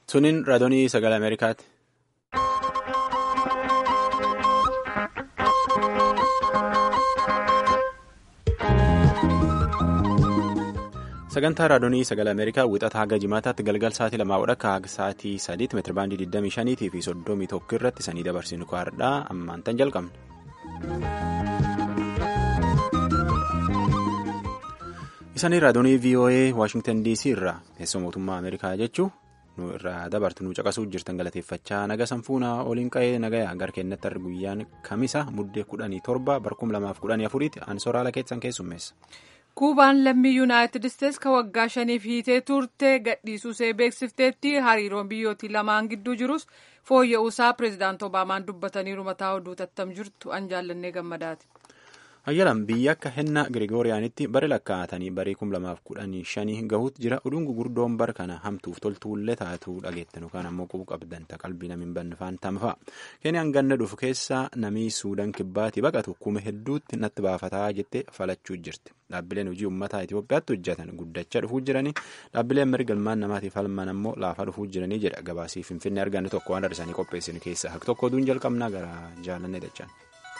Suniin raadiyoo sagalee Ameerikaati. Sagantaa raadiyoo sagalee Ameerikaa wixataa haga jimaataatti galgal sa'aatii lamaa wadhakka haga sa'aatii sadiitti meetirabaandii 25 fi 31 irratti sanii dabarsinu kaardhaa ammaan tan jalqabne. Isaanii raadiyoo VOA Waashingtan DC irraa teessoo mootummaa Ameerikaa jechuun nu irraa dabartu nu caqasuu jirtan galateeffachaa naga sanfuunaa oliin qa'ee nagayaa gara keenyatti argu guyyaan kamisa muddee kudhanii torba barkum lamaaf kudhanii afuriitti ansoraala keessan keessummeessa. kuubaan lammii yuunaayitid isteetsi ka waggaa shaniif hiitee turte gadhiisuusee beeksifteetti hariiroon biyyootii lamaan gidduu jirus fooyya'uusaa pireezidaant obaamaan dubbataniiru mataa oduu tattam jirtu an jaallannee gammadaati. hayyalan biyya akka hennaa girigooriyaanitti bare lakkaa'atanii barii kum lamaaf kudhanii shanii gahuutti jira oduun gugurdoon bara kana hamtuuf toltuullee taatuu dhageettan yookaan ammoo qubu qabdan qalbii namiin bannifaan tamfa'a keeniyaan ganna dhufu keessaa namii suudaan kibbaatii baqatu kuma hedduutti natti baafataa jettee falachuu jirti dhaabbileen hojii uummataa Itoophiyaatti hojjetan guddachaa dhufuu jiranii dhaabbileen mirga ilmaan namaatiif falman ammoo laafaa dhufuu jiranii jedha gabaasii finfinnee arganne tokko waan har'isanii qopheessin keessaa hak tokko oduun jalqabnaa gara jaalannee dachaan.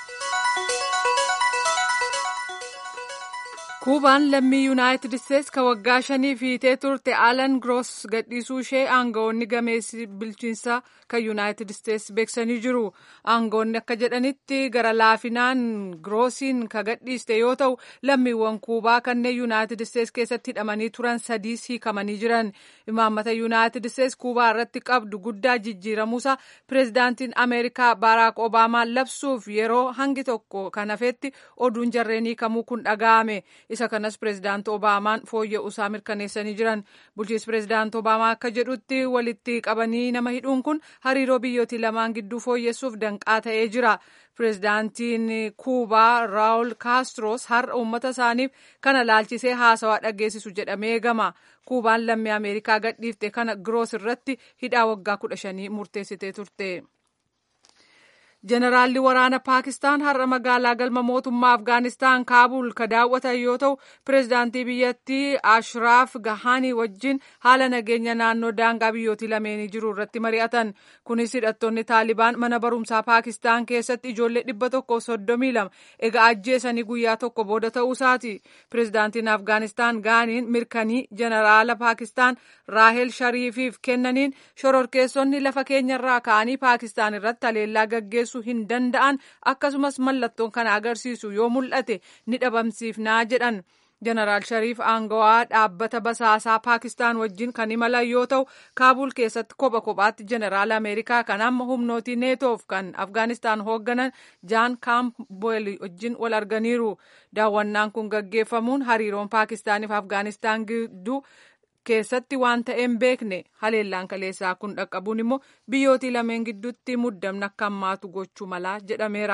kuubaan lammii yuunaayitid isteetsi ka waggaa shaniif hiitee turte alan groos gadhiisuu ishee aangawoonni gameessi bilchiinsaa kan yuunaayitid isteetsi beeksanii jiru aangawoonni akka jedhanitti gara laafinaan groosiin ka gadhiiste yoo ta'u lammiiwwan kuubaa kanneen yuunaayitid isteetsi keessatti hidhamanii turan sadiis hiikamanii jiran imaammata yuunaayitid isteetsi kuubaa irratti qabdu guddaa jijjiiramuusa pireezidaantiin ameerikaa baaraak obaamaan labsuuf yeroo hangi tokko kan hafetti oduun jarreen hiikamuu kun dhaga'ame. isa kanas pireezidaant obaamaan fooyya'uusaa mirkaneessanii jiran bulchiinsi pireezidaant obaamaa akka jedhutti walitti qabanii nama hidhuun kun hariiroo biyyootii lamaan gidduu fooyyessuuf danqaa ta'ee jira pireezidaantiin kuubaa raawul kaastroos har'a uummata isaaniif kana laalchisee haasawaa dhageessisu jedhamee eegama kuubaan lammii ameerikaa gadhiifte kana giroos irratti hidhaa waggaa kudha shanii murteessitee turte. Jeneraalli waraana Paakistaan har'a magaalaa galma mootummaa Afgaanistaan Kaabul ka daawwatan yoo ta'u, pireezidaantii biyyattii Ashraaf Gahanii wajjin haala nageenya naannoo daangaa biyyootii lameenii jiru irratti mari'atan. Kunis hidhattoonni Taalibaan mana barumsaa Paakistaan keessatti ijoollee dhibba tokko soddomii lama egaa ajjeesanii guyyaa tokko booda ta'uusaati. Pireezidaantiin Afgaanistaan Gaaniin mirkanii jeneraala Paakistaan Raahel Shariifiif kennaniin shororkeessonni lafa keenyarraa ka'anii Paakistaan irratti haleellaa gaggeessu. hin danda'an akkasumas mallattoon kana agarsiisu yoo mul'ate ni dhabamsiifnaa jedhan jeneraal shariif aangawaa dhaabbata basaasaa paakistaan wajjin kan imalan yoo ta'u kaabul keessatti kopha kophaatti jeneraal ameerikaa kan amma humnootii neetoof kan afgaanistaan hoogganan jaan kaamboel wajjin wal arganiiru daawwannaan kun gaggeeffamuun hariiroon paakistaaniif afgaanistaan gidduu keessatti waan ta'een beekne haleellaan kaleessaa kun dhaqqabuun immoo biyyootii lameen gidduutti muddamna akka hammaatu gochuu malaa jedhameera.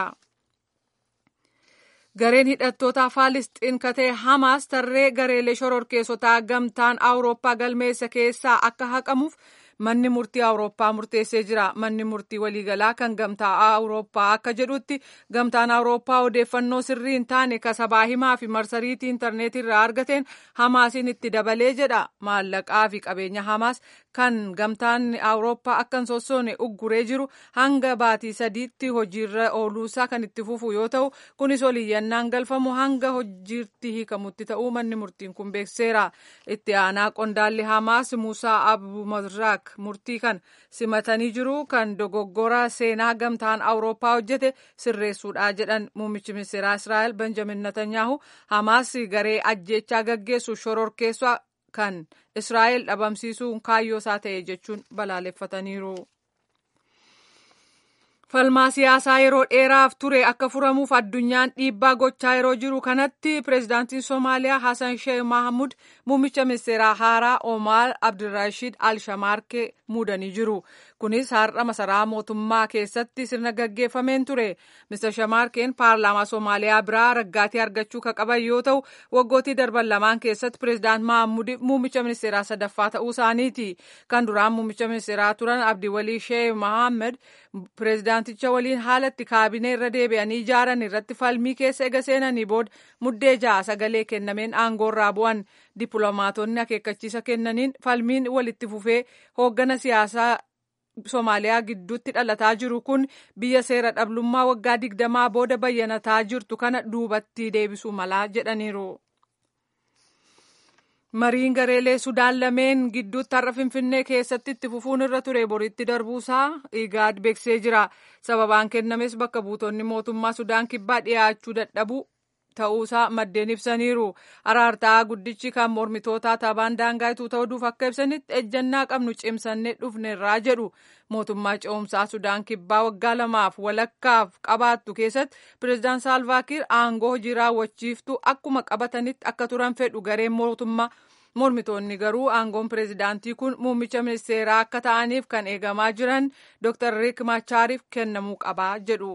Gareen hidhattoota Faalisxiin katee Hamaas tarree gareelee shororkeessotaa gamtaan Awurooppaa galmeessa keessaa akka haqamuuf manni murtii awurooppaa murteessee jira manni murtii waliigalaa kan gamtaa awurooppaa akka jedhutti gamtaan awurooppaa odeeffannoo sirrii hin taane kasabaa himaa fi marsariitii intarneetii irraa argateen hamaasiin itti dabalee jedha maallaqaa fi qabeenya hamaas kan gamtaan awurooppaa akka hin sossoone ugguree jiru hanga baatii sadiitti hojiirra ooluusaa kan itti fufu yoo ta'u kunis oliyyannaan galfamu hanga hojiirti hiikamutti ta'uu manni murtiin kun beekseera itti aanaa qondaalli hamaas muusaa abu mazraaq murtii kan simatanii jiru kan dogoggora seenaa gamtaan awurooppaa hojjete sirreessuudha jedhan muummichi ministeeraa israa'el benjamin netanyahu hamaas garee ajjechaa gaggeessu shororkeessaa kan israa'el dhabamsiisuun kaayyoo isaa ta'e jechuun balaaleffataniiru. falmaa siyaasaa yeroo dheeraaf ture akka furamuuf addunyaan dhiibbaa gochaa yeroo jiru kanatti pireezidaantiin soomaaliyaa hasan sheeh mahamud muummicha ministeeraa haaraa omaar abdirashiid alshamaarkee muudanii jiru kunis har'a masaraa mootummaa keessatti sirna gaggeeffameen ture Mr. Shamarkeen paarlaamaa Somaaliyaa biraa raggaatii argachuu ka qaban yoo ta'u waggootii darban lamaan keessatti pireezidaant Mahammud muummicha ministeeraa sadaffaa ta'uu isaaniiti kan duraan muummicha ministeeraa turan Abdiwalii Sheeh Mohaammed pireezidaanticha waliin haala itti kaabinee irra deebi'anii ijaaran irratti falmii keessa ega seenanii booda muddee ja'a sagalee kennameen aangoorraa bu'an dippiloomaatonni akeekkachiisa kennaniin falmiin walitti fufee hooggana siyaasaa Somaaliyaa gidduutti dhalataa jiru kun biyya seera dhablummaa waggaa digdamaa booda bayyanataa jirtu kana duubatti deebisuu malaa jedhaniiru. Mariin gareelee Sudaan lameen gidduutti har'a Finfinnee keessatti itti fufuun irra ture boritti darbuusaa Igaad beeksisee jira. Sababaan kennames bakka buutonni mootummaa Sudaan kibbaa dhiyaachuu dadhabuu ta'uusaa maddeen ibsaniiru. Araartaa guddichi kan mormitootaa taabaan daangaa ituu ta'uuf akka ibsanitti ejjannaa qabnu cimsannee dhufneerraa jedhu. Mootummaa ce'umsaa Sudaan kibbaa waggaa lamaaf walakkaaf qabaattu keessatti pireezidaan Saalvaakiir aangoo hojii raawwachiiftuu akkuma qabatanitti akka turan fedhu gareen mootummaa. Mormitoonni garuu aangoon pireezidaantii kun muummicha ministeeraa akka ta'aniif kan eegamaa jiran Dr. Riek Machaariif kennamuu qabaa jedhu.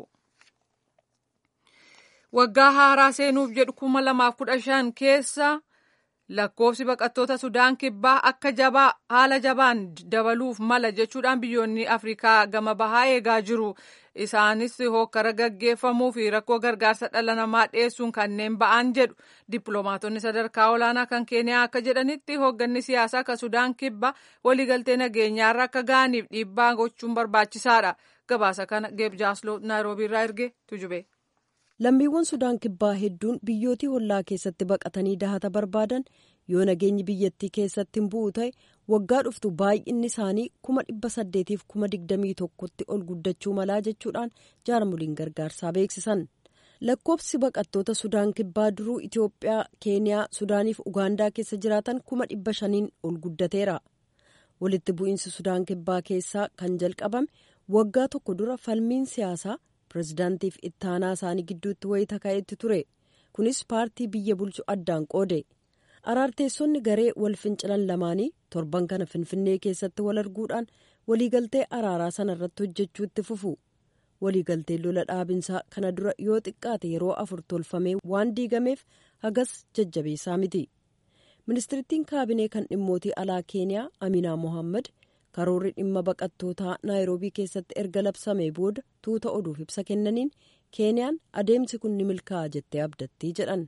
Waggaa haaraa seenuuf jedhu kuma lamaaf kudha shan keessa lakkoofsi baqattoota Sudaan kibbaa akka jabaa haala jabaan dabaluuf mala jechuudhaan biyyoonni Afrikaa gama bahaa eegaa jiru. Isaanis hokkara gaggeeffamuu fi rakkoo gargaarsa dhala namaa dhiyeessuun kanneen ba'an jedhu. Dippiloomaatonni sadarkaa olaanaa kan Keeniyaa akka jedhanitti hoogganni siyaasaa kan Sudaan kibbaa waliigaltee nageenyaarra akka ga'aniif dhiibbaa gochuun barbaachisaadha. Gabaasa kana Geeb Jaasloo Naayiroobii irraa erge tujube. lammiiwwan sudaan kibbaa hedduun biyyootii hollaa keessatti baqatanii dahata barbaadan yoo nageenyi biyyattii keessatti hin bu'u ta'e waggaa dhuftu baay'inni isaanii kuma dhibba saddeetiif kuma digdamii tokkotti ol guddachuu malaa jechuudhaan jaarmoliin gargaarsaa beeksisan lakkoofsi baqattoota sudaan kibbaa duruu itiyoophiyaa keeniyaa sudaaniif ugaandaa keessa jiraatan kuma dhibba shaniin ol guddateera walitti bu'iinsi sudaan kibbaa keessaa kan jalqabame waggaa tokko dura falmiin siyaasaa. pirezidaantiif ittaanaa isaanii gidduutti wayita ka'etti ture kunis paartii biyya bulchu addaan qoode araarteessonni garee wal fincilan lamaanii torban kana finfinnee keessatti wal arguudhaan waliigaltee araaraa sana irratti hojjechuu itti fufu waliigaltee lola dhaabinsaa kana dura yoo xiqqaate yeroo afur tolfamee waan diigameef hagas jajjabeessaa miti ministirittiin kaabinee kan dhimmootii alaa keeniyaa aminaa mohaammed. karoorri dhimma baqattootaa naayiroobii keessatti erga labsamee booda tuuta oduuf ibsa kennaniin keeniyaan adeemsi kun ni milkaa'a jettee abdattii jedhan.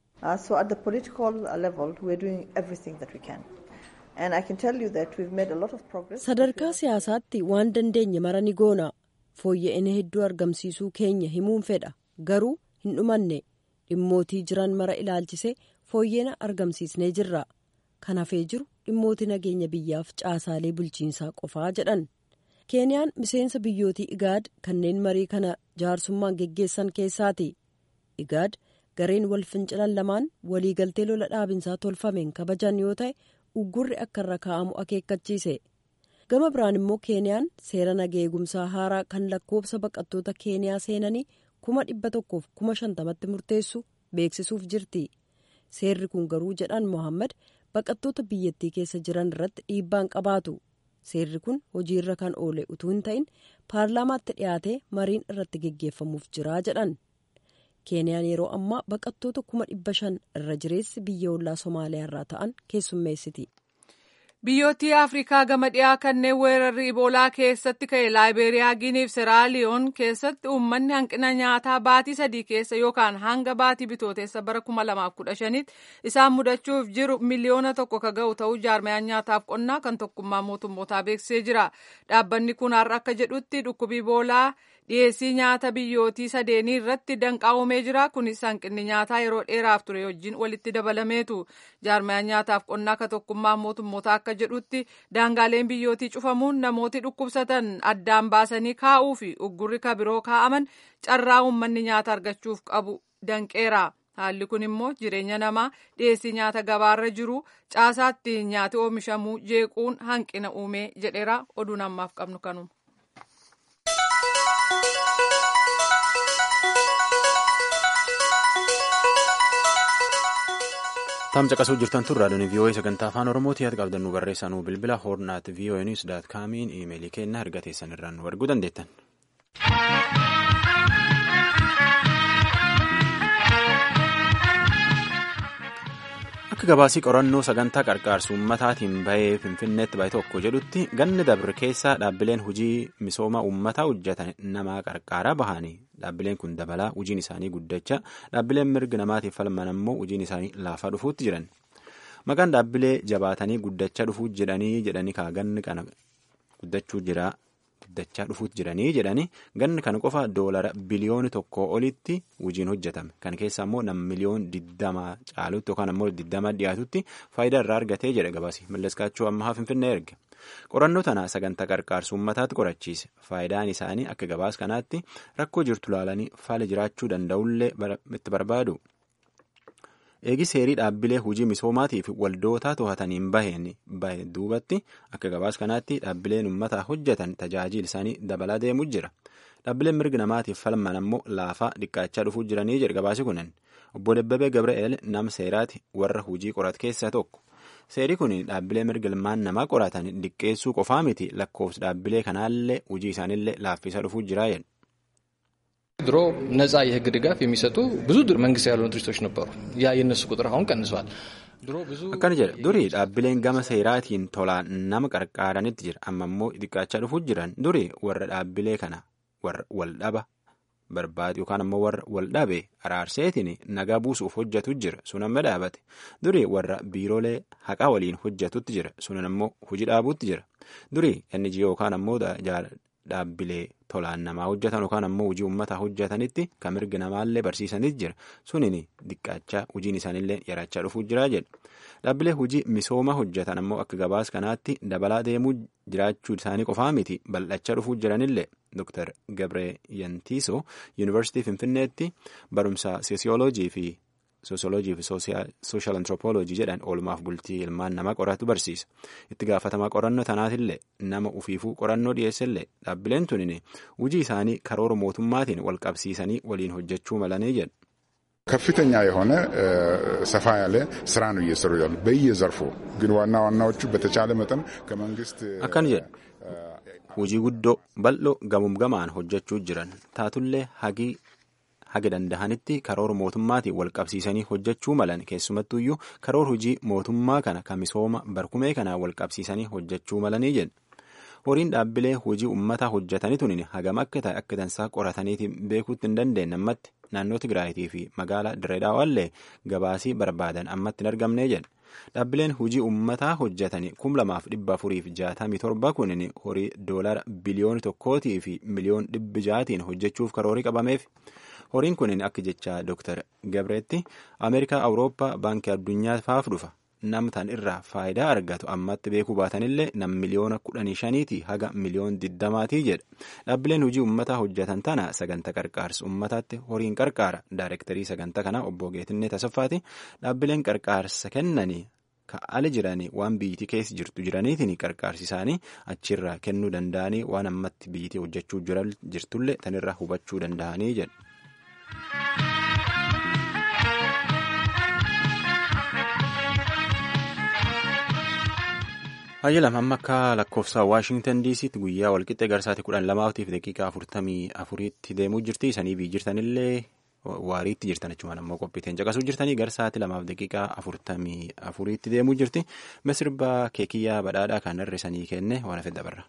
so at the political level we are doing everything that we can and i can tell you that we've made a lot of progress. sadarkaa siyaasaatti waan dandeenye mara ni goona fooyya'ina hedduu argamsiisuu keenya himuun fedha garuu hin dhumanne dhimmootii jiran mara ilaalchisee fooyya'ina argamsiisnee jirra kan hafee jiru. dhimmooti nageenya biyyaaf caasaalee bulchiinsaa qofaa jedhan keeniyaan miseensa biyyootii igaad kanneen marii kana jaarsummaan geggeessan keessaati igaad gareen wal fincilan lamaan waliigaltee lola dhaabinsaa tolfameen kabajan yoo ta'e uggurri akka irra kaa'amu akeekkachiise gama biraan immoo keeniyaan seera naga eegumsaa haaraa kan lakkoofsa baqattoota keeniyaa seenanii kuma dhibba tokkoof kuma shantamatti murteessu beeksisuuf jirti seerri kun garuu jedhan mohaammed. baqattoota biyyattii keessa jiran irratti dhiibbaan qabaatu seerri kun hojiirra kan oole utuu hin ta'in paarlaamaatti dhiyaatee mariin irratti geggeeffamuuf jiraa jedhan keeniyaan yeroo ammaa baqattoota kuma dhibba shan irra jireessi biyya ollaa somaaliyaa irraa ta'an keessummeessiti. Biyyoottii Afrikaa gama dhiyaa kanneen weerarri Iboolaa keessatti ka'e Laayibeeriyaa, Giniif, Seraaliyoon keessatti uummanni hanqina nyaataa baatii sadii keessa yookaan hanga baatii bitooteessa bara 2015tti isaan mudachuuf jiru miliyoona tokko ka ga'u ta'uu jaarmayaan nyaataaf qonnaa kan tokkummaa mootummootaa beeksisee jira. Dhaabbanni kun har'a akka jedhutti dhukkubi Iboolaa dhiyeessii nyaata biyyootii sadeenii irratti danqaa uumee jira. Kunis hanqinni nyaataa yeroo dheeraaf ture wajjin walitti dabalameetu. Jaarmayaan nyaataaf qonnaa kan tokkummaa mootummootaa akka jedhutti daangaaleen biyyootii cufamuun namooti dhukkubsatan addaan baasanii kaa'uu fi uggurri ka biroo kaa'aman carraa uummanni nyaata argachuuf qabu danqeera. Haalli kun immoo jireenya namaa dhiyeessii nyaata gabaarra jiru caasaatti nyaati oomishamuu jeequun hanqina uumee jedheera oduun ammaaf qabnu kanuma. Tamsa qasuu jirtan tun raadiyoon VOA sagantaa afaan Oromooti yaada qabdannu barreessanuu bilbila hoornaat VOA News daat kaamiin iimeelii kennaa erga teessan irraan nu arguu dandeettan. Akka gabaasii qorannoo sagantaa qarqaarsu uummataatiin bahee Finfinneetti bahe tokko jedhutti ganni dabre keessaa dhaabbileen hojii misooma uummataa hojjetan namaa qarqaaraa bahanii dhaabbileen kun dabalaa hojiin isaanii guddachaa dhaabbileen mirga namaatiif falman ammoo hojiin isaanii laafaa dhufuutti jiran. Maqaan dhaabbilee jabaatanii guddachaa dhufuu jedhanii jedhanii ganni kana guddachuu jira guddachaa dhufuutti jiranii jedhanii ganni kana qofa doolara biliyooni tokko olitti hojiin hojjetame kan keessa ammoo nam miliyoon diddama caalutti yookaan ammoo diddama dhiyaatutti faayidaa irraa argatee jedha gabaasi malleskaachuu ammaa finfinnee erge qorannoo tana sagantaa qarqaarsu uummataatti qorachiise faayidaan isaanii akka gabaas kanaatti rakkoo jirtu laalanii faala jiraachuu danda'ullee itti barbaadu. eegi seerii dhaabbilee hojii misoomaatiif waldootaa to'ataniin baheen bahe duubatti akka gabaas kanaatti dhaabbileen uummataa hojjetan tajaajila isaanii dabalaa deemuu jira dhaabbileen mirga namaatiif falman ammoo laafaa dhiqqaachaa dhufuu jiranii jedha gabaasi kunin obbo Dabbabee Gabra'eel nam seeraati warra hojii qorat keessaa tokko seerii kun dhaabbilee mirga ilmaan namaa qoratan dhiqqeessuu qofaa miti lakkoofsa dhaabbilee kanaallee hojii isaaniillee laaffisaa dhufuu jira jedhu. ድሮ ነጻ የህግ ድጋፍ የሚሰጡ ብዙ መንግስት ያልሆኑ ድርጅቶች ነበሩ። ያ የእነሱ ቁጥር አሁን ቀንሷል። akkana jedha durii dhaabbileen gama seeraatiin tolaan nama qarqaaranitti jira amma immoo xiqqaachaa dhufuu jiran durii warra dhaabbilee kana warra waldhaba barbaadu yookaan ammoo warra waldhabe araarseetiin nagaa buusuuf hojjetu jira sun amma dhaabate durii warra biiroolee haqaa waliin hojjetutti jira sun ammoo hojii dhaabuutti jira durii inni yookaan ammoo dhaabbilee tolaan namaa hojjetan yookaan ammoo hojii uummataa hojjetanitti kan mirga namaallee barsiisanitti jira suniin xiqqaachaa hojiin isaaniillee yarachaa dhufuu jira jedha dhaabbilee hojii misooma hojjetan ammoo akka gabaas kanaatti dabalaa deemuu jiraachuu isaanii qofaa miti bal'achaa dhufuu jiranillee Dr. Gabree Yantiisoo yuunivarsiitii Finfinneetti barumsa soosiyooloojii fi soosiyooloojii fi sooshaal antiroopooloojii jedhan oolmaaf bultii ilmaan namaa qoratu barsiisa itti gaafatamaa qorannoo tanaatillee nama ufiifuu qorannoo dhiyeessellee dhaabbileen tunin hojii isaanii karoora mootummaatiin wal qabsiisanii waliin hojjechuu malanii jedhu. ከፍተኛ የሆነ ሰፋ ያለ ስራ ነው እየሰሩ ያሉ በየዘርፉ ግን ዋና ዋናዎቹ በተቻለ መጠን ከመንግስት akkana jedhu hojii guddoo bal'oo gamumgamaan hojjechuu jiran taatullee hagii haga dandahanitti karoora mootummaatiin wal qabsiisanii hojjechuu malan keessumattuyyuu karoora hojii mootummaa kana kan misooma barkumee kanaa wal qabsiisanii hojjechuu malanii jedhu. horiin dhaabbilee hojii uummataa hojjetanii tunin hagam akka ta'e akka dansaa qorataniitiin beekuutti hin dandeenye ammatti naannoo Tigraayitii fi magaalaa Direedaawallee gabaasii barbaadan ammatti hin argamnee jedha. Dhaabbileen hojii uummataa hojjetanii kum lamaaf dhibba afuriif jaatamii torba kunin horii doolara biliyoona tokkootii fi miliyoon dhibbi jaatiin hojjechuuf karoorii qabameef. horiin kunin akka jecha Dr. Gabreetti Ameerikaa Awurooppaa baankii addunyaa faaf dhufa. namtan irraa faayidaa argatu ammatti beekuu baatanillee nam miliyoona kudhanii shaniiti haga miliyoon diddamaatii jedha dhaabbileen hojii uummataa hojjetan tana sagantaa qarqaarsa uummataatti horiin qarqaara daayirektarii sagantaa kanaa obbo Geetinnee Tasaffaati dhaabbileen qarqaarsa kennanii ka'ala jiranii waan biyyittii keessa jirtu jiraniitiin qarqaarsi isaanii achirraa kennuu danda'anii waan ammatti biyyittii hojjechuu jirtullee tanirraa hubachuu danda'anii jedha. Hayyilam amma akka lakkoofsa Waashingtan DC'tti guyyaa walqixxee garsaatii kudhan lamaatiif daqiiqaa afurtamii afuriitti deemuu jirti. Isanii biyyi jirtanillee waariitti jirtan jechuun ammoo qophiiteen caqasuu jirtanii garsaatii lamaaf daqiiqaa afurtamii afuriitti deemuu jirti. Misirba keekiyyaa badhaadhaa kan hir'isanii kenne waan hafe dabarra.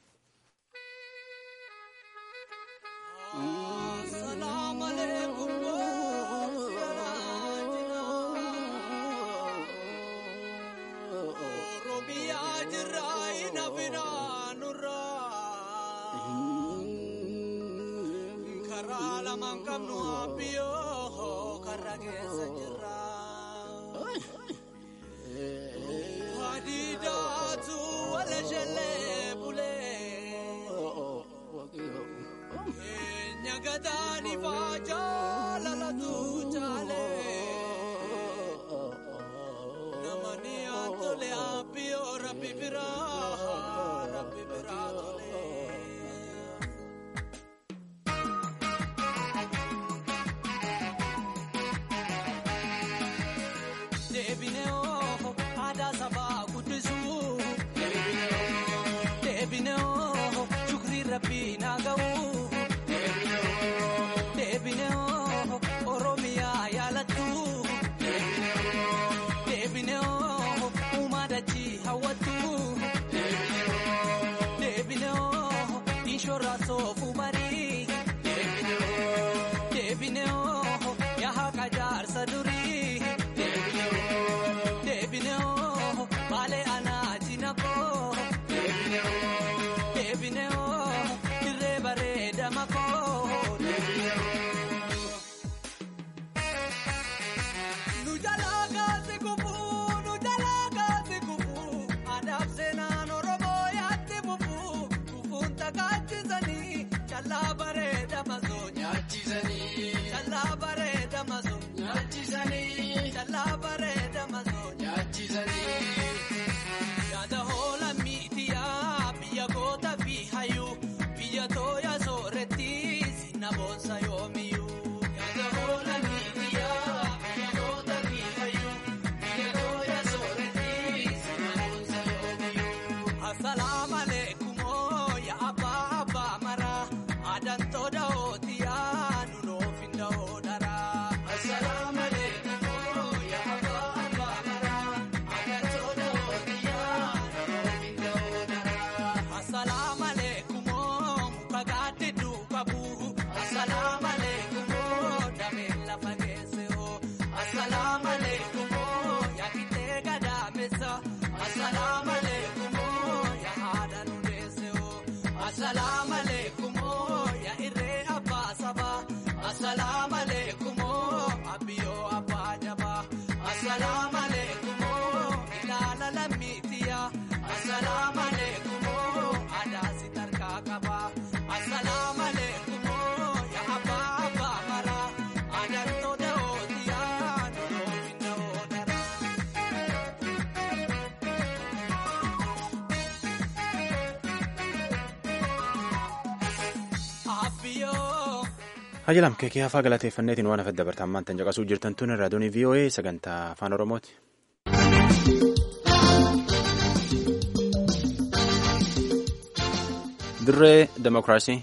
Deebinee Hajilam keekee hafaa galateeffanneetiin waan hafedda bartaammaan tan caqasuu jirtan tun raadiyoon VOA sagantaa afaan Oromooti. Dirree Demokiraasii.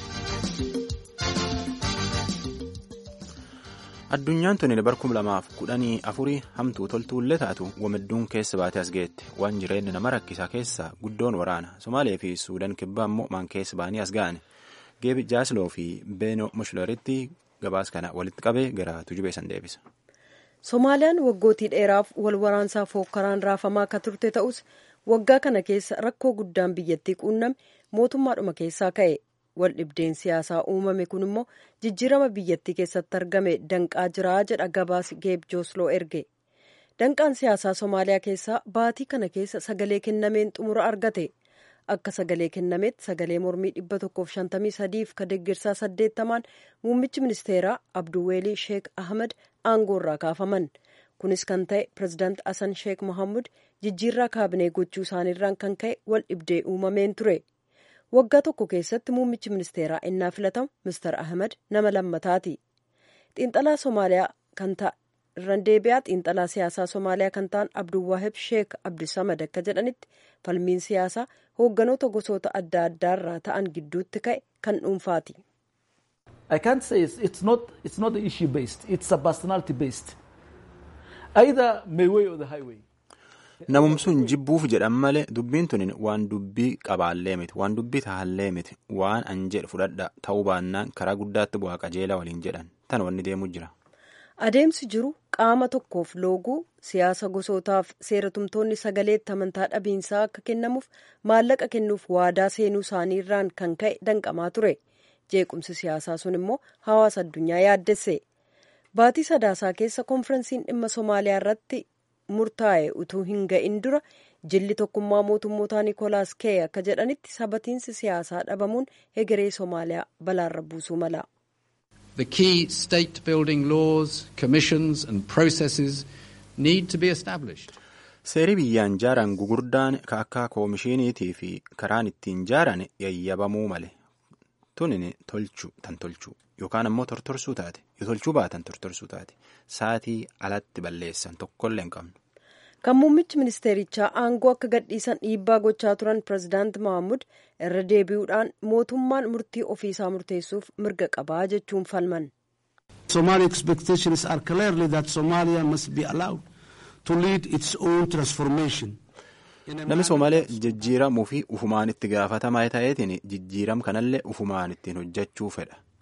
Addunyaan tuni bara kuma lamaaf kudhanii afurii hamtuu toltuullee taatu wamidduun keessa baatee as geette waan jireenya nama rakkisaa keessaa guddoon waraana Somaalee fi Suudaan kibbaa immoo maan keessa ba'anii as ga'an. Geebi Jaasloo fi Beenoo Mushlaritti gabaas kana walitti qabee gara tujubee san deebisa. Somaaliyaan waggootii dheeraaf wal waraansaa fookkaraan raafamaa akka turte ta'us waggaa kana keessa rakkoo guddaan biyyattii quunname mootummaadhuma keessaa ka'e wal dhibdeen siyaasaa uumame kun immoo jijjiirama biyyattii keessatti argame danqaa jiraa jedha gabaas Geeb Joosloo erge. Danqaan siyaasaa Somaaliyaa keessaa baatii kana keessa sagalee kennameen xumura argate. akka sagalee kennametti sagalee mormii dhibba tokkoof shantamii sadiif ka deeggarsaa saddeettamaan muummichi ministeeraa abduweelii sheek ahmed aangoorraa kaafaman kunis kan ta'e pirezidaant asan sheek mohammud jijjiirraa kaabinee gochuu isaaniirraan kan ka'e wal dhibdee uumameen ture waggaa tokko keessatti muummichi ministeeraa innaa filatamu mister ahmed nama lammataati xiinxalaa somaaliyaa kan ta'a irraan deebi'aa xiinxalaa siyaasaa somaaliyaa kan ta'an abduwaahib sheek abdisamad akka jedhanitti falmiin siyaasaa hoogganoota gosoota adda addaarraa ta'an gidduutti ka'e kan dhuunfaati. I can't say it's, it's not it's not issue based. It's a personality based. Either my way or the highway. Namumsuun jibbuuf jedhan malee dubbiin tuni waan dubbii qabaallee miti waan dubbii tahallee miti waan an jedhu fudhadha ta'uu baannaan karaa guddaatti bu'aa qajeelaa waliin jedhan tan wanni deemuu jira. Adeemsi jiru qaama tokkoof looguu siyaasa gosootaaf seeratumtoonni sagaleetti amantaa dhabiinsaa akka kennamuuf maallaqa kennuuf waadaa seenuu isaaniirraan kan ka'e danqamaa ture. Jeequmsi siyaasaa sun immoo hawaasa addunyaa yaaddesse. Baatii sadaasaa keessa konferensiin dhimma Somaaliyaa irratti murtaa'e utuu hin ga'in dura jilli tokkummaa mootummootaa Nikolaas Kee akka jedhanitti sabatiinsi siyaasaa dhabamuun hegeree Somaaliyaa balaarra buusuu mala. The key state building laws, commissions and processes need to be established. Seerii biyyaan jaaran gugurdaan akka koomishiniitii fi karaan ittiin jaaran yayyabamuu male. Tunin tolchu tan tolchu yookaan ammoo tortorsuu taate yoo tolchuu baatan tortorsuu taate saatii alatti balleessan tokkollee hin qabnu. Kan muummichi ministeerichaa aangoo akka gadhiisan dhiibbaa gochaa turan pirezidaant Mahammud irra deebi'uudhaan mootummaan murtii ofiisaa murteessuuf mirga qabaa jechuun falman. Somali expectations are clearly that Somalia must be allowed to lead its own transformation. Namni Somaalee jijjiiramuu fi ufumaan itti gaafatamaa ta'eetiin jijjiiram kanallee ufumaan ittiin hojjechuu fedha.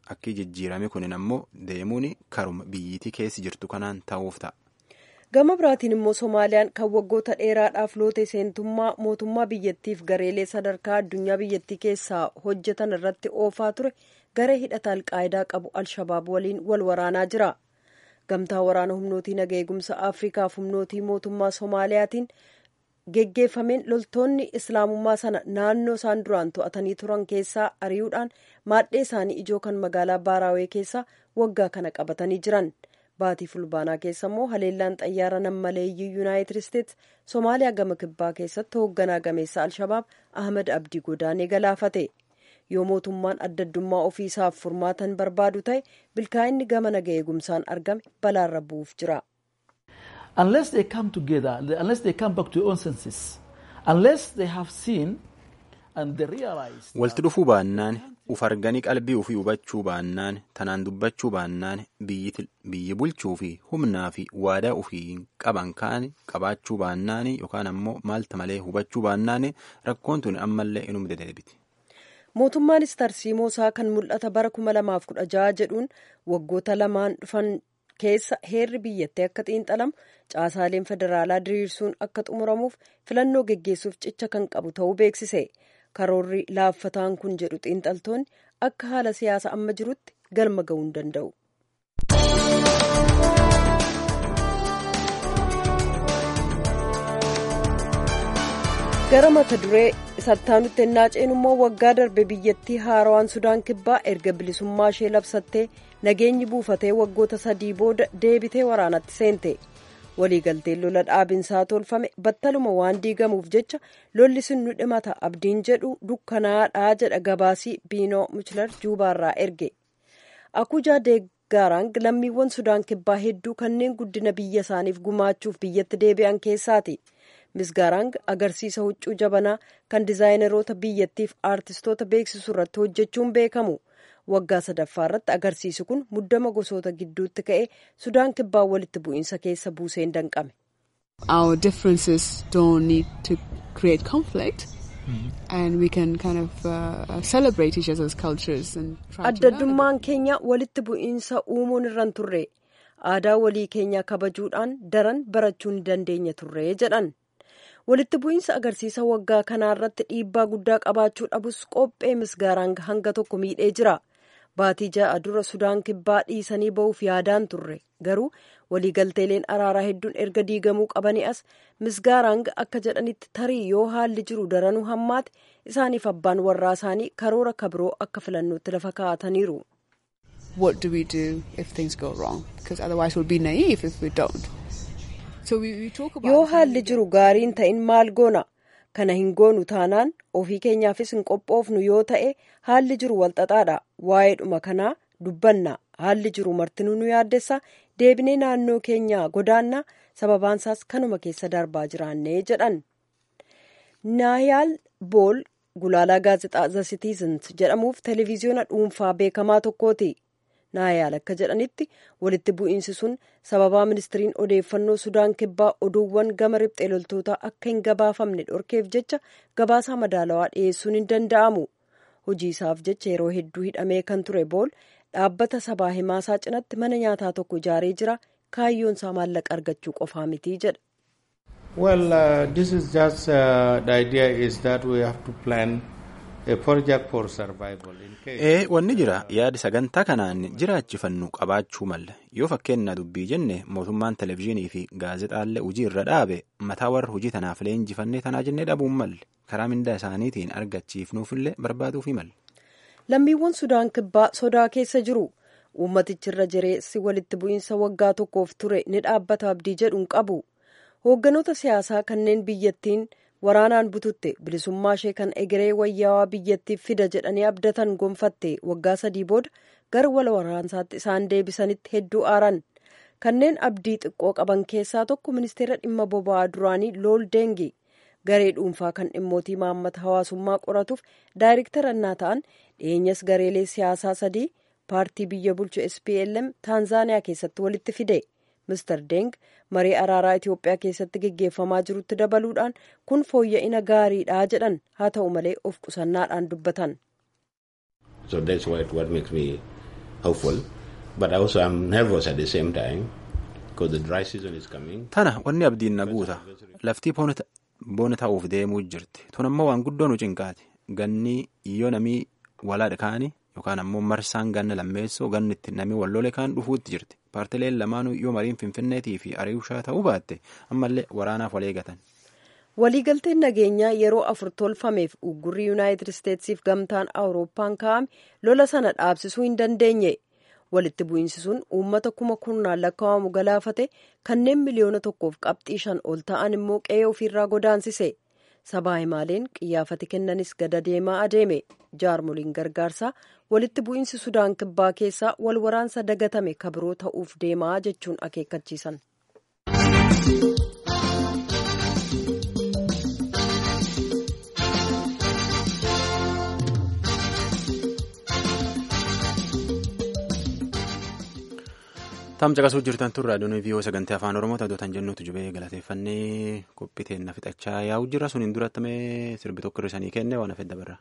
akki jijjiirame kunin ammoo deemuun karuma biyyiitii keessi jirtu kanaan ta'uuf ta'a. gama biraatiin immoo soomaaliyaan kan waggoota dheeraadhaaf loote seentummaa mootummaa biyyattiif gareelee sadarkaa addunyaa biyyattii keessaa hojjetan irratti oofaa ture garee hidhata alqaayidaa qabu alshabaab waliin wal waraanaa jira gamtaa waraana humnootii naga eegumsa afriikaaf humnootii mootummaa soomaaliyaatiin geggeeffameen loltoonni islaamummaa sana naannoo isaan duraan to'atanii turan keessaa ari'uudhaan maadhee isaanii ijoo kan magaalaa baaraawee keessaa waggaa kana qabatanii jiran baatii fulbaanaa keessa immoo haleellaan xayyaara nammaleeyyii yuunaayitid isteets soomaaliyaa gama kibbaa keessatti hoogganaa gameessa alshabaab ahmed abdii godaanee galaafate yoo mootummaan addaddummaa ofiisaaf furmaatan barbaadu ta'e bilkaa'inni gama naga eegumsaan argame balaarra bu'uuf jira. unless they come together, unless they come back to their own senses, unless they have seen and they realize. Walti dhufuu baannaan uf arganii qalbii ofii hubachuu baannaan tanaan dubbachuu baannaan biyyi bulchuu fi humnaa fi waadaa ofii qaban kaan qabaachuu baannaan yookaan ammoo maalta malee hubachuu baannaan rakkoon tun ammallee inuma dedeebiti. Mootummaanis tarsiimoo isaa kan mul'ata bara kuma lamaaf kudha jaha jedhuun waggoota lamaan dhufan keessa heerri biyyattii akka xiinxalamu caasaaleen federaalaa diriirsuun akka xumuramuuf filannoo geggeessuuf cicha kan qabu ta'uu beeksise karoorri laaffataan kun jedhu xiinxaltoonni akka haala siyaasa amma jirutti galma ga'uu hin danda'u. gara mata duree sattaanutti ennaa ceenu immoo waggaa darbe biyyattii haarawaan sudaan kibbaa erga bilisummaa ishee labsattee nageenyi buufatee waggoota sadii booda deebitee waraanatti seente waliigalteen lola dhaabinsaa tolfame battaluma waan diigamuuf jecha lolli sun nu dhimata abdiin jedhu dukkanaadhaa jedha gabaasii biinoo muchlar juubaarraa erge akujaa deeggaaraan lammiiwwan sudaan kibbaa hedduu kanneen guddina biyya isaaniif gumaachuuf biyyatti deebi'an keessaati. misgaarang agarsiisa huccuu jabanaa kan dizaayineroota biyyattiif aartistoota beeksisu irratti hojjechuun beekamu waggaa sadaffaa irratti agarsiisi kun muddama gosoota gidduutti ka'e sudaan kibbaa walitti bu'iinsa keessa buuseen danqame. Our differences don't need to create conflict. And we can kind of uh, celebrate each other's cultures and try Addaddummaan keenya walitti bu'iinsa uumuun irraan turre aadaa walii keenyaa kabajuudhaan daran barachuu ni dandeenya turre jedhan. walitti bu'iinsa agarsiisa waggaa kanaa irratti dhiibbaa guddaa qabaachuu dhabus qophee misgaaraan hanga tokko miidhee jira baatii ja'a dura sudaan kibbaa dhiisanii ba'uuf yaadaan turre garuu waliigalteeleen araaraa hedduun erga diigamuu qabanii as misgaaraan akka jedhanitti tarii yoo haalli jiru daranuu hammaate isaaniif abbaan warraa isaanii karoora kabiroo akka filannootti lafa kaa'ataniiru. What do we do if things go wrong? Because otherwise we'll be naive if we don't. yoo haalli jiru gaariin ta'in maal goona kana hin goonu taanaan ofii keenyaafis hin qophoofnu yoo ta'e haalli jiru walxaxaadha waa'ee dhuma kanaa dubbanna haalli jiru martinuu nu yaaddessa deebinee naannoo keenya godaanna sababaansaas kanuma keessa darbaa jiraannee jedhan naayaal bool gulaalaa gaazexaa the citizens jedhamuuf televiziyoona dhuunfaa beekamaa tokkooti. naayaal akka jedhanitti walitti bu'iinsi sun sababaa ministiriin odeeffannoo sudaan kibbaa oduuwwan gama riphxee loltootaa akka hin gabaafamne dhorkeef jecha gabaasaa madaalawaa dhiyeessuun hin danda'amu hojii isaaf jecha yeroo hedduu hidhamee kan ture bool dhaabbata sabaa himaasaa cinatti mana nyaataa tokko ijaaree jira kaayyoon isaa maallaqa argachuu qofaa miti jedha. Well, uh, this is just uh, the idea is that we have to plan a project for survival. ee wanni jira yaadi sagantaa kanaan jiraachifannu qabaachuu malla yoo fakkeenya dubbii jenne mootummaan televezyiinii fi gaazexaallee hojii irra dhaabe mataa warra hojii tanaaf leenjifannee tanaa jennee dhabuun malle karaa mindaa isaaniitiin argachiifnuufillee barbaaduufi malle. lammiiwwan sudaan kibbaa sodaa keessa jiru uummatichirra jireessi walitti bu'iinsa waggaa tokkoof ture ni dhaabbata abdii jedhuun qabu hoogganoota siyaasaa kanneen biyyattiin. waraanaan bututte bilisummaa ishee kan egeree wayyaawaa biyyattiif fida jedhanii abdatan gonfatte waggaa sadii booda gara wal waraansaatti isaan deebisanitti hedduu aaran kanneen abdii xiqqoo qaban keessaa tokko ministeera dhimma boba'aa duraanii lool deengi garee dhuunfaa kan dhimmootii maammata hawaasummaa qoratuuf daayirektara innaa ta'an dhiyeenyas gareelee siyaasaa sadii paartii biyya bulchu SPLM taanzaaniyaa keessatti walitti fide. Mr. Deng marii araaraa Itoophiyaa keessatti geggeeffamaa jirutti dabaluudhaan kun fooyya'ina gaariidha jedhan haa ta'u malee of qusannaadhaan dubbatan. So that's what, what makes me hopeful, but also I'm nervous at the same time because the dry season is coming. Tana wanni abdiin na guuta. Laftii boona ta'uuf deemuu jirti. Tun ammoo waan guddoo nu cinqaati. Ganni yoo namii walaadha kaanii yookaan ammoo marsaan ganna lammeessoo ganni itti namii wallole kaan dhufuutti jirti. Paartileen lamaanuu yoo mariin Finfinneetii fi Ariushaa ta'uu baatte ammallee waraanaaf wal eegatan. waliigalteen nageenyaa yeroo afur tolfameef uggurri yuunaayitid isteetsiif gamtaan awurooppaan kaa'ame lola sana dhaabsisuu hin dandeenye walitti bu'iinsi sun uummata kuma kurnaan lakkaa'amu galaafate kanneen miliyoona tokkoof qabxii shan ol ta'an immoo qe'ee ofiirraa godaansise sabaa himaaleen qiyyaafati kennanis gada deemaa adeeme jaarmoliin gargaarsaa walitti bu'iinsi sudaan kibbaa keessaa wal waraansa dagatame kabiroo ta'uuf deemaa jechuun akeekkachiisan. Taam caqasuu jirtan tun raadiyoon viiyoo sagantaa afaan oromoo taatota jennuutu jubee galateeffannee qophiiteen na fixachaa yaa'u jira suniin durattamee sirbi tokko irra kenne waan hafedda barra.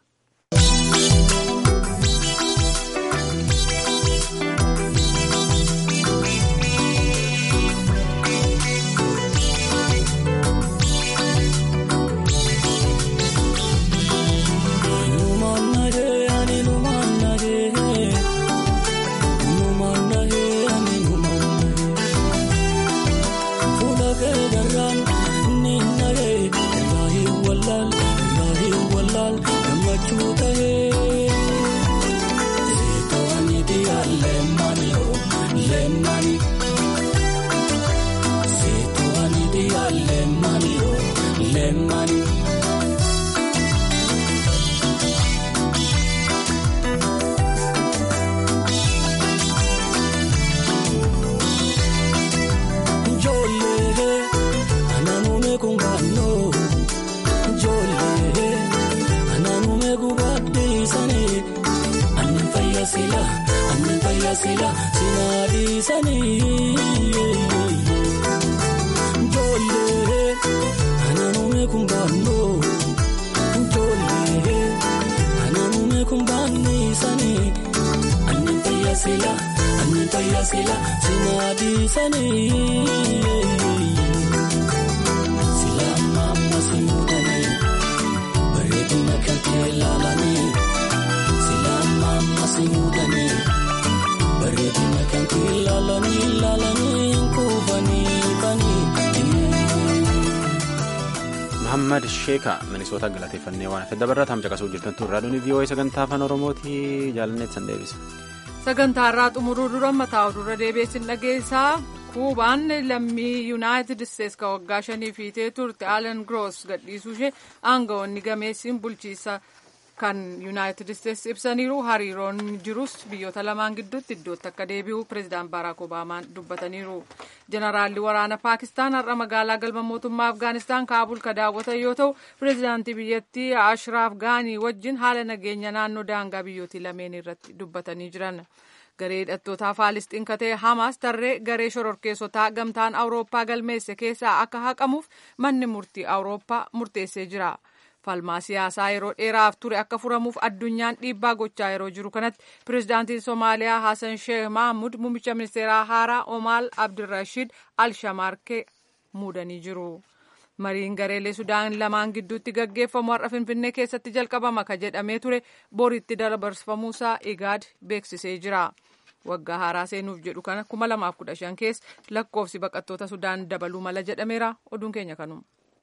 Muhammad Sheeka Minisoota galateeffannee waan hafe dabarraa taam caqasuu jirtan tun raadiyoon vii'oo'ee sagantaa afaan oromooti jaalanneet san deebisa. Sagantaa irraa xumuruu dura mataa dura deebiisin dhageessaa kuubaan lammii yuunaayitid isteetsi ka waggaa shanii fiitee turte alan groos gadhiisuu ishee aangawoonni gameessiin bulchiisa kan yuunaayitid isteetsi ibsaniiru hariiroon jirus biyyoota lamaan gidduutti iddootti akka deebi'u pireezidaant baaraak obaamaan dubbataniiru jeneraalli waraana paakistaan har'a magaalaa galma mootummaa afgaanistaan kaabul ka daawwatan yoo ta'u pireezidaantii biyyattii ashraaf gaanii wajjin haala nageenya naannoo daangaa biyyootii lameen irratti dubbatanii jiran. garee hidhattootaa faalisxiin ka ta'e hamaas tarree garee shororkeessotaa gamtaan awurooppaa galmeesse keessaa akka haqamuuf manni murtii awurooppaa murteessee jira. falmaa siyaasaa yeroo dheeraaf ture akka furamuuf addunyaan dhiibbaa gochaa yeroo jiru kanatti pireezidaantiin soomaaliyaa hasan sheekh mahamud muummicha ministeeraa haaraa omaal abdirashiid alshamaarkee muudanii jiru. mariin gareelee sudaan lamaan gidduutti gaggeeffamu har'a finfinnee keessatti jalqabama ka jedhamee ture boriitti dabarfamuusaa igaad beeksisee jira. waggaa haaraa seenuuf jedhu kana 2015 keessa lakkoofsi baqattoota sudaan dabaluu mala jedhameera oduun keenya kanuma.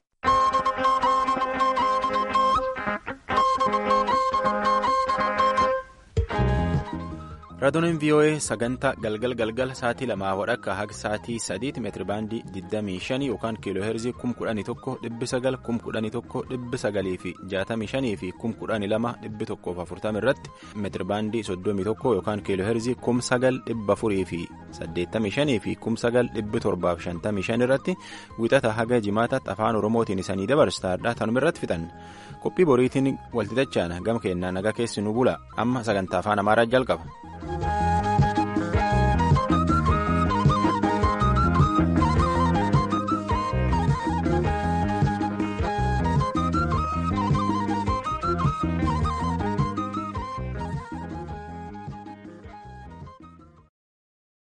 raadiyoon vii'oo'ee sagantaa galgal galgal sa'aatii lamaa wadhakka haga sa'aatii sadiitti meetiri baandii 25 yookaan kiiloo heerzii 11,900 11,900 fi 65 fi 12,140 irratti meetiri baandii 31 yookaan kiiloo heerzii 9,400 fi 85 fi 9,755 irratti wixata haga jimaataatti afaan oromootiin isanii dabarsaadha tanuma irratti fixan qophii boriitiin walxixachaan gama keenyaa nagaa keessi nu bula amma sagantaa afaan amaaraa jalqaba.